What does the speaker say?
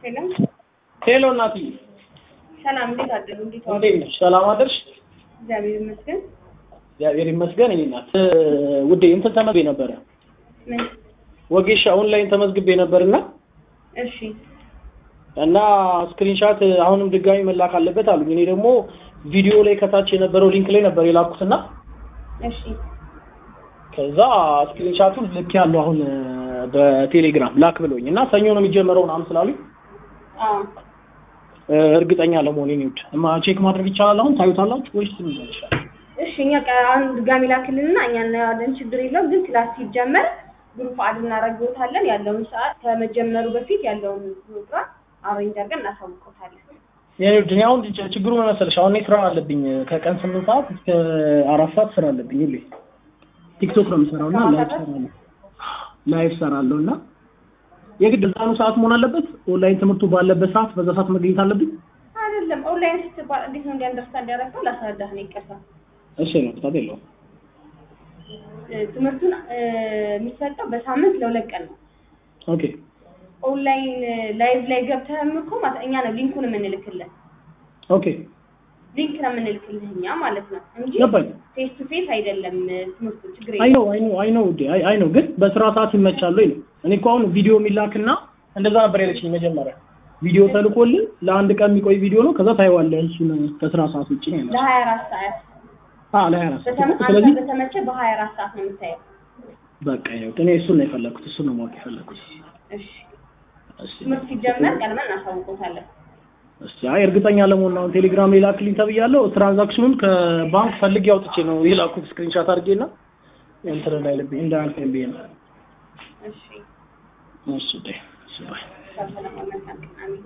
ሄሎ ሄሎ እናትዬ፣ ሰላም፣ እንዴት አደሩ? እንዴት ዋሉ? እንዴት ነሽ? ሰላም አደርሽ? እግዚአብሔር ይመስገን። እግዚአብሔር ይመስገን። እኔ ናት ውዴ፣ እንትን ተመዝግቤ ነበረ ምን? ወጌሻ ኦንላይን ተመዝግቤ ነበርና እሺ፣ እና ስክሪንሻት አሁንም ድጋሚ መላክ አለበት አሉኝ። እኔ ደግሞ ቪዲዮ ላይ ከታች የነበረው ሊንክ ላይ ነበር የላኩትና እሺ፣ ከዛ ስክሪንሻቱን ልክ ያለው አሁን በቴሌግራም ላክ ብሎኝ እና ሰኞ ነው የሚጀመረው ምናምን ስላሉኝ አዎ፣ እርግጠኛ ለመሆን ኔ ውድ እማ ቼክ ማድረግ ይቻላል። አሁን ታዩታላችሁ ወይስ ምን ይችላል? እሺ። እኛ ቀ- አሁን ድጋሚ ላክልንና እኛ እናያለን፣ ችግር የለውም። ግን ክላስ ሲጀመር ግሩፕ አድ እናደርግዎታለን። ያለውን ሰዓት ከመጀመሩ በፊት ያለውን ፕሮግራም አሬንጅ አድርገን እናሳውቅዎታለን። የኔ ውድ እኔ አሁን ች- ችግሩ ምን መሰለሽ፣ አሁን እኔ ስራ አለብኝ ከቀን ስምንት ሰዓት እስከ አራት ሰዓት ስራ አለብኝ። ሁሌ ቲክቶክ ነው የምሰራው እና ላይቭ ሰራለሁ ላይቭ ሰራለሁ እና የግድ እዛኑ ሰዓት መሆን አለበት። ኦንላይን ትምህርቱ ባለበት ሰዓት በዛ ሰዓት መገኘት አለብኝ። አይደለም ኦንላይን ስትባል እንዴት ነው እንዲያንደርስታንድ ያደረገው ላስረዳህ ነው። ይቀርታ እሺ ነው ቅጣት የለውም። ትምህርቱን እ፣ የሚሰጠው በሳምንት ለሁለት ቀን ነው። ኦኬ ኦንላይን ላይቭ ላይ ገብተህም እኮ ማለት እኛ ነው ሊንኩን የምንልክልህ ኦኬ ሊንክ ነው የምንልክልህ እኛ ማለት ነው እንጂ ገባኝ። ፌስ ቱ ፌስ አይደለም ትምህርቱ። ችግር አይ የለም። ነው አይ ነው አይ ነው ውዴ አይ አይ ነው ግን በስራ ሰዓት ይመቻል ወይ ነው። እኔ እኮ አሁን ቪዲዮ የሚላክና እንደዛ ነበር ያለችኝ መጀመሪያ። ቪዲዮ ተልኮልህ ለአንድ ቀን የሚቆይ ቪዲዮ ነው። ከዛ ታየዋለህ እሱን ከስራ ሰዓት ውጭ ነው ያለው። ለሀያ አራት ሰዓት አዎ ላይ አራስ በተመ- አንተ ስለዚህ በተመቸ በሀያ አራት ሰዓት ነው የምታየው። በቃ ያው እኔ እሱን ነው የፈለኩት እሱን ነው ማወቅ የፈለኩት። እሺ እሺ ትምህርት ሲጀመር ቀድመን እናሳውቆታለን። እሺ አይ እርግጠኛ ለመሆን ነው አሁን ቴሌግራም ላይ ላክልኝ ተብያለሁ። ትራንዛክሽኑን ከባንክ ፈልጌ አውጥቼ ነው የላኩት ስክሪንሻት አድርጌና እንትን እንዳይልብኝ እንዳያልፈኝ ብዬ ነው። እሺ እሺ ዴ እሺ ባይ ሰላም መልካም ቀን። አሜን